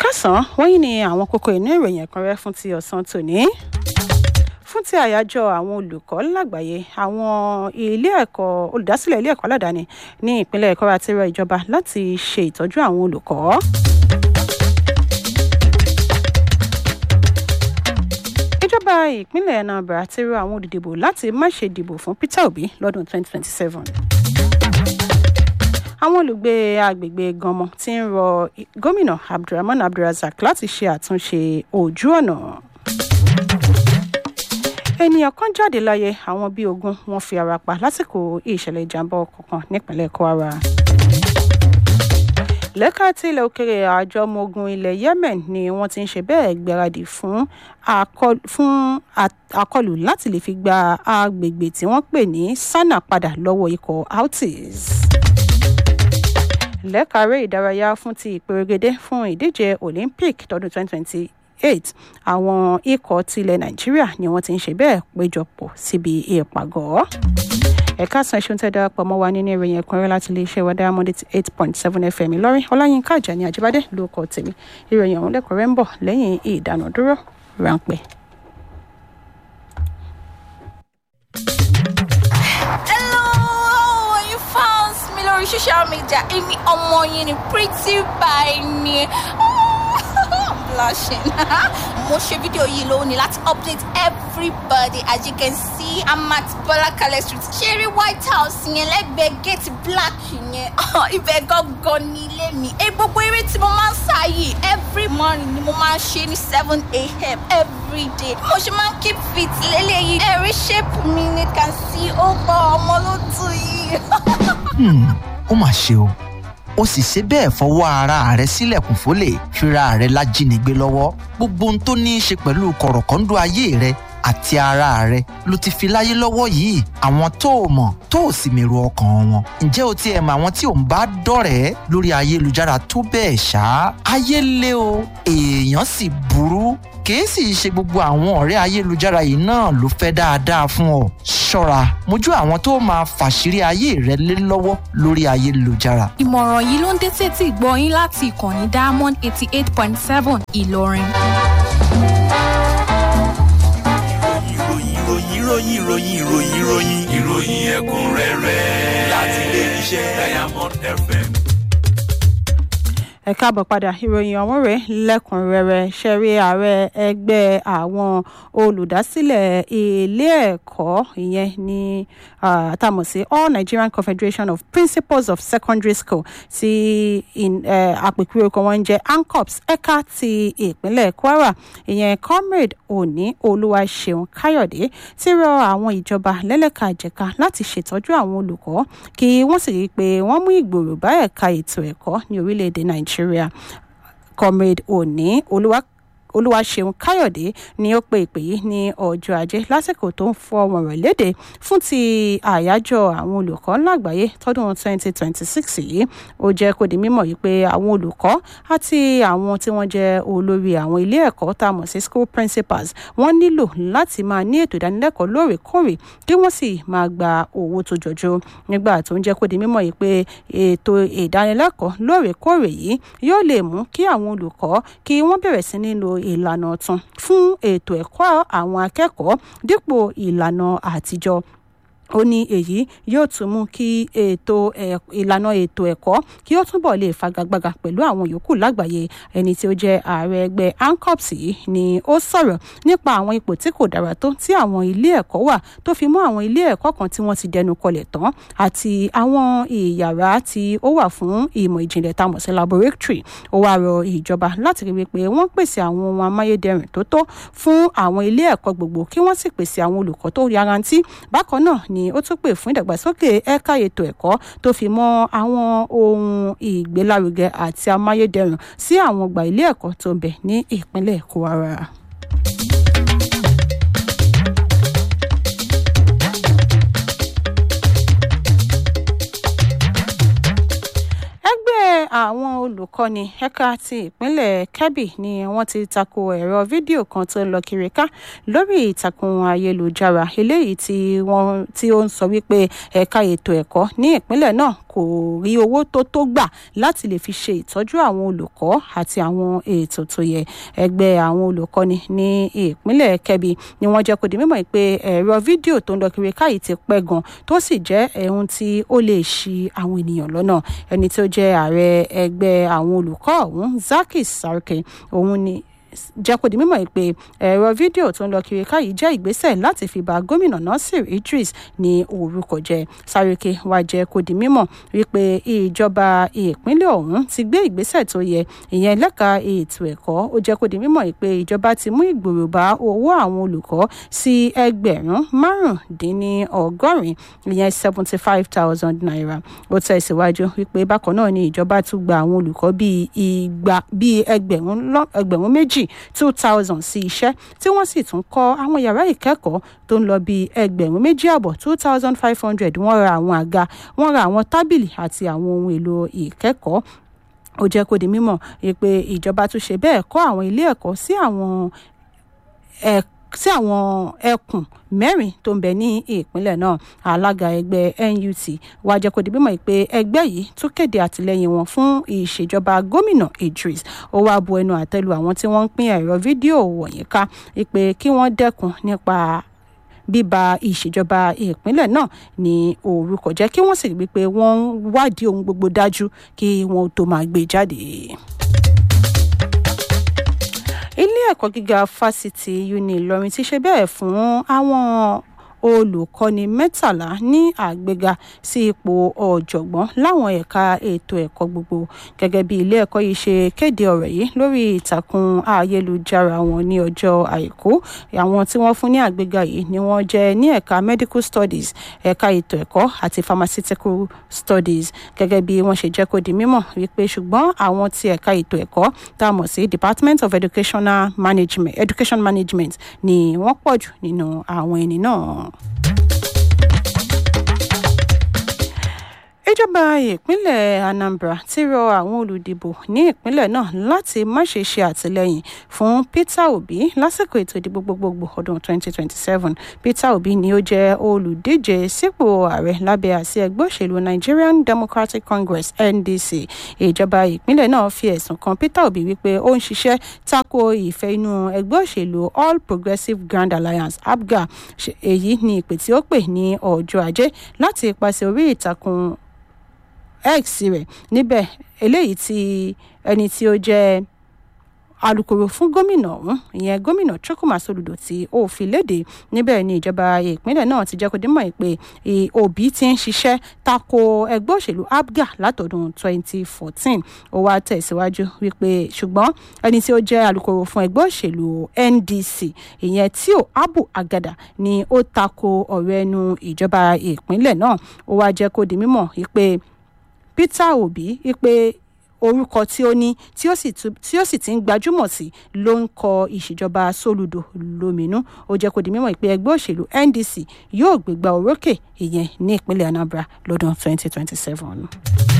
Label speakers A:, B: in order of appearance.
A: kásán wọ́n yìí ni àwọn kókó inú ìròyìn ẹ̀kúnrẹ́ fún ti ọ̀sán tòní fún ti àyájọ́ àwọn olùkọ́ lágbàáyé àwọn ilé ẹ̀kọ́ olùdásílẹ̀ ilé ẹ̀kọ́ aládàáni ní ìpínlẹ̀ ẹ̀kọ́ àti rọ ìjọba láti ṣe ìtọ́jú àwọn olùkọ́. ìjọba ìpínlẹ̀ anambra ti rọ àwọn olùdìbò láti má ṣe dìbò fún peter obi lọ́dún 2027 àwọn olùgbé agbègbè ganmọ ti ń rọ gómìnà abdulrahman abdulrazak láti ṣe àtúnṣe ojú ọ̀nà ènìyàn kan jáde láyé àwọn bíi ogun wọn fi ara pa lásìkò ìṣẹ̀lẹ̀ ìjàmbá ọkọ̀ kan nípínlẹ̀ kwara lẹ́ka tí ilẹ̀ òkèrè àjọ ọmọ ogun ilẹ̀ yemen ni wọ́n ti ń ṣe bẹ́ẹ̀ gbáradì fún àkọlù láti lè fi gba agbègbè tí wọ́n pè ní sanna padà lọ́wọ́ ikọ̀ houthis lẹ́ka eré ìdárayá fún ti ìpèrègede fún ìdíje olympic tọdún 2020 eight àwọn ikọ̀ tilẹ̀ nàìjíríà ni wọ́n ti ń ṣe bẹ́ẹ̀ péjọpọ̀ síbi ìpàgọ́. ẹ̀ka san ẹ̀ṣin tẹ́ darapọ̀ mọ́ wa nínú ìròyìn ẹ̀kúnrẹ́ láti iléeṣẹ́ wa diamond eight point seven fm ìlọrin ọláyínká àjàní àjíbádé ló kọ tèmi ìròyìn ọ̀hún lẹ́kọ̀ọ́rẹ́ ń bọ̀ lẹ́yìn ìdánudúró ráńpẹ́.
B: Hello, you found me lórí social media. Èmi ọmọ yín ni pretty by ni. I'm blushing. Mo ṣe fídíò yìí lónìí láti update everybody as you can see I'm at Bọ́lákalẹ̀ street. Ṣeré White House yẹn lẹ́gbẹ̀ẹ́ gate black yẹn. Ibẹ̀ gangan ní ilé mi. Ẹ gbogbo eré tí mo máa ń sá yìí every morning ni mo máa ń ṣe ní seven a.m. every day. Mo ṣe máa ń keep fit lélẹ́yìí. Ẹ̀rí shape mi ni can see ó gbọ́ ọmọ ló tù yìí.
C: ó mà ṣe o ó sì ṣe bẹ́ẹ̀ fọwọ́ ara rẹ̀ sílẹ̀kùn fólè fira rẹ̀ lájínigbé lọ́wọ́ gbogbo ohun tó ní í ṣe pẹ̀lú kọ̀rọ̀kọ́ńdọ́ ayé rẹ̀ àti ara rẹ̀ ló ti fi láyé lọ́wọ́ yìí àwọn tó o mọ̀ tó o sì mèrò ọkàn wọn ǹjẹ́ o tiẹ̀ mọ àwọn tí ò ń bá dọ̀rẹ́ lórí ayélujára tó bẹ́ẹ̀ ṣá ayé lé o èèyàn sì burú kìí sì ṣe gbogbo àwọn ọ̀rẹ́ ayélujára yìí náà ló fẹ́ dáadáa fún ọ ṣọ́ra mójú àwọn tó máa fàṣírí ayé rẹ lé lọ́wọ́ lórí ayélujára.
D: ìmọ̀ràn yìí ló ń dé sétí ìgbọ́ yín láti ìkànnì diamond eighty eight point seven ìlọrin.
E: ìròyìn ìròyìn ìròyìn ìròyìn ìròyìn ìròyìn ẹ̀kúnrẹ́rẹ́ láti ilé iṣẹ́ diamond fm.
A: ẹ káàbọ̀ padà ìròyìn ọ̀hún rẹ̀ lẹ́kùnrẹ́rẹ́ ṣẹ̀rí ààrẹ ẹgbẹ́ àwọn olùdásílẹ̀ ilé ẹ̀kọ́ ìyẹn ní àtàmọ̀ sí all nigerian confederation of principals of secondary school ti àpèkúrò kan wọ́n ń jẹ́ ancops ẹ̀ka ti ìpínlẹ̀ kwara ìyẹn comrade òní olúwaṣeun káyọ̀dé ti rọ àwọn ìjọba lẹ́lẹ́kajẹ̀ka láti ṣètọ́jú àwọn olùkọ́ kí wọ́n sì rí i pé wọ́n mú ìgbòrò bá ẹ̀ka ètò ẹ̀kọ́ ní orílẹ̀-èdè nàìjíríà nàìjíríà comrade òní olúwaṣeun káyọ̀dé ni ó pe ìpè yìí ní ọjọ́ ajé lásìkò tó ń fọ ọmọ rẹ̀ léde fún ti àyájọ́ àwọn olùkọ́ lágbàáyé tọdún 2026 yìí ó jẹ́ kó di mímọ̀ yìí pé àwọn olùkọ́ àti àwọn tí wọ́n jẹ́ olórí àwọn ilé ẹ̀kọ́ tá a mọ̀ sí school principals wọ́n nílò láti máa ní ètò ìdánilẹ́kọ̀ọ́ lóòrèkóòrè kí wọ́n sì máa gba owó tó jọjú nígbà tó ń jẹ́ kó di mímọ̀ yìí pé ètò ìdánilẹ́kọ̀ọ́ lóòrèkóòrè yìí yóò lè mú kí àwọn olùkọ́ kí wọ́n bẹ̀rẹ̀ sí ní lo ìlànà ọ̀tun fún ètò ẹ̀kọ́ àwọn akẹ́kọ̀ọ́ dípò ìlànà àtijọ́ ó ní èyí yóò tún mú kí ètò ìlànà ètò ẹ̀kọ́ kí ó túbọ̀ lè fagagbága pẹ̀lú àwọn yòókù lágbàáyé ẹni tí ó jẹ́ ààrẹ ẹgbẹ́ ancops yìí ni ó sọ̀rọ̀ nípa àwọn ipò tí kò dára tó tí àwọn ilé ẹ̀kọ́ wà tó fi mọ́ àwọn ilé ẹ̀kọ́ kan tí wọ́n ti dẹnu kọlẹ̀ tán àti àwọn ìyàrá tí ó wà fún ìmọ̀ ìjìnlẹ̀ tá a mọ̀ sí laboratory ó wá rọ ìjọba láti rí wípé wọ́n pèsè àwọn ohun amáyédẹrùn tó tó fún àwọn ilé ẹ̀kọ́ gbogbo kí wọ́n sì pèsè àwọn olùkọ́ tó yarantí bákan náà ni ni ó tún pè fún ìdàgbàsókè ẹ̀ka ètò ẹ̀kọ́ tó fi mọ́ àwọn ohun ìgbélárugẹ àti amáyédẹrùn sí àwọn ọgbà ilé ẹ̀kọ́ tó ń bẹ ní ìpínlẹ̀ kwara. ẹgbẹ́ àwọn olùkọ́ni ẹ̀ka ti ìpínlẹ̀ kebbi ni wọ́n ti tako ẹ̀rọ fídíò kan tó ń lọ kiri ká lórí ìtàkùn ayélujára eléyìí tí wọ́n tí ó ń sọ wípé ẹ̀ka ètò ẹ̀kọ́ ní ìpínlẹ̀ náà kò rí owó tó tó gbà láti lè fi ṣe ìtọ́jú àwọn olùkọ́ àti àwọn ètò tó yẹ ẹgbẹ́ àwọn olùkọ́ni ní ìpínlẹ̀ kebbi ni wọ́n jẹ́ kó di mímọ̀ pé ẹ̀rọ fídíò tó ń lọ kiri ká yìí ti pẹ́ gan tó sì jẹ́ ohun tí ó lè ṣì àwọn ènìyàn lọ́nà ẹni tó jẹ́ ààrẹ ẹgbẹ́ àwọn olùkọ́ ọ̀hún zakis sarke òun ni jẹ́ kó di mímọ̀ pé ẹ̀rọ fídíò tó ń lọ kiri ká yìí jẹ́ ìgbésẹ̀ láti fi ba gómìnà nasir idris ní orúkọ jẹ́ sáréke wá jẹ́ kó di mímọ̀ wípé ìjọba ìpínlẹ̀ ọ̀hún ti gbé ìgbésẹ̀ tó yẹ ìyẹn lẹ́ka ètò ẹ̀kọ́ ó jẹ́ kó di mímọ̀ pé ìjọba ti mú ìgbòrò bá owó àwọn olùkọ́ sí ẹgbẹ̀rún márùndínlọ́gọ́rin ìyẹn seventy five thousand naira ó tẹ̀síwájú wípé bákan náà ni ìjọba tún gba àwọn olùkọ́ bíi igba bíi ẹgbẹ̀rún méjì two thousand sí iṣẹ́ tí wọ́n sì tún kọ́ àwọn yàrá ìkẹ́kọ̀ọ́ tó ń lọ bíi ẹgbẹ̀rún méjì àbọ̀ two thousand five hundred wọ́n ra àwọn àga wọ́n ra àwọn tábìlì àti àwọn ohun èlò ìkẹ́kọ̀ọ́ ó jẹ́ kó di mímọ̀ pé ìjọba tún ṣe bẹ́ẹ̀ kọ́ àwọn ilé ẹ̀kọ́ sí àwọn ẹ̀kọ́ sí àwọn ẹkùn mẹ́rin tó ń bẹ ní ìpínlẹ̀ náà alága ẹgbẹ́ nut wá jẹ́ kó di mímọ̀ pé ẹgbẹ́ yìí tún kéde àtìlẹ́yìn wọn fún ìṣèjọba gómìnà idris ó wá bu ẹnu àtẹ́lu àwọn tí wọ́n ń pín ẹ̀rọ fídíò wọ̀nyí ká pé kí wọ́n dẹ́kun nípa bíba ìṣèjọba ìpínlẹ̀ náà ní orúkọ jẹ́ kí wọ́n sì rí i pé wọ́n ń wádìí ohun gbogbo dájú kí wọ́n tó máa gbé jáde ilé ẹ̀kọ́ gíga fásitì uni ìlọrin ti ṣe bẹ́ẹ̀ fún àwọn olùkọ́ni mẹ́tàlá ní àgbéga sí ipò ọ̀jọ̀gbọ́n láwọn ẹ̀ka ètò ẹ̀kọ́ gbogbo gẹ́gẹ́ bí ilé ẹ̀kọ́ yìí ṣe kéde ọ̀rọ̀ yìí lórí ìtàkùn ayélujára wọn ní ọjọ́ àìkú àwọn tí wọ́n fún ní àgbéga yìí ni wọ́n jẹ́ ní ẹ̀ka medical studies ẹ̀ka ètò ẹ̀kọ́ àti pharmaceutical studies gẹ́gẹ́ bí wọ́n ṣe jẹ́ kó di mímọ̀ wípé ṣùgbọ́n àwọn ti ẹ̀ka ètò ẹ̀kọ́ tá a mọ̀ sí department of educational management education management ni wọ́n pọ̀ jù nínú àwọn ẹni náà. ìjọba ìpínlẹ̀ anambra ti rọ àwọn olùdìbò ní ìpínlẹ̀ náà láti má ṣe ṣe àtìlẹ́yìn fún peter obi lásìkò ètò ìdìbò gbogbogbò ọdún 2027 peter obi ni ó jẹ́ olùdíje sípò ààrẹ lábẹ́ àsí ẹgbẹ́ òṣèlú nigerian democratic congress ndc ìjọba ìpínlẹ̀ náà fi ẹ̀sùn kan peter obi wípé ó ń ṣiṣẹ́ tako ìfẹ́ inú ẹgbẹ́ òṣèlú all progressives grand alliance abga èyí ni ìpè tí ó pè ní ọjọ́ ajé láti ipasẹ̀ orí ìtàkùn x rẹ̀ níbẹ̀ eléyìí tí ẹni tí ó jẹ́ alūkkóró fún gómìnà ọ̀hún ìyẹn gómìnà chukwuma soludo tí ó fi léde níbẹ̀ ni ìjọba ìpínlẹ̀ náà ti jẹ́ kó dímọ̀ pé òbí ti ń ṣiṣẹ́ tako ẹgbẹ́ òṣèlú abga látọ̀dún 2014 ó wá tẹ̀síwájú wípé ṣùgbọ́n ẹni tí ó jẹ́ alūkkóró fún ẹgbẹ́ òṣèlú ndc ìyẹn tíò abu agada ni ó tako ọ̀rọ̀ ẹnu ìjọba ìpínlẹ̀ náà ó wá jẹ́ kó di mímọ̀ wípé peter obi wípé orúkọ tí ó ní tí ó sì ti ń gbajúmọ̀ sí ló ń kọ ìṣèjọba sólùdò lóminú ó jẹ́ kó di mímọ̀ pé ẹgbẹ́ òṣèlú ndc yóò gbégbá orókè ìyẹn ní ìpínlẹ̀ anambra lọ́dún 2027.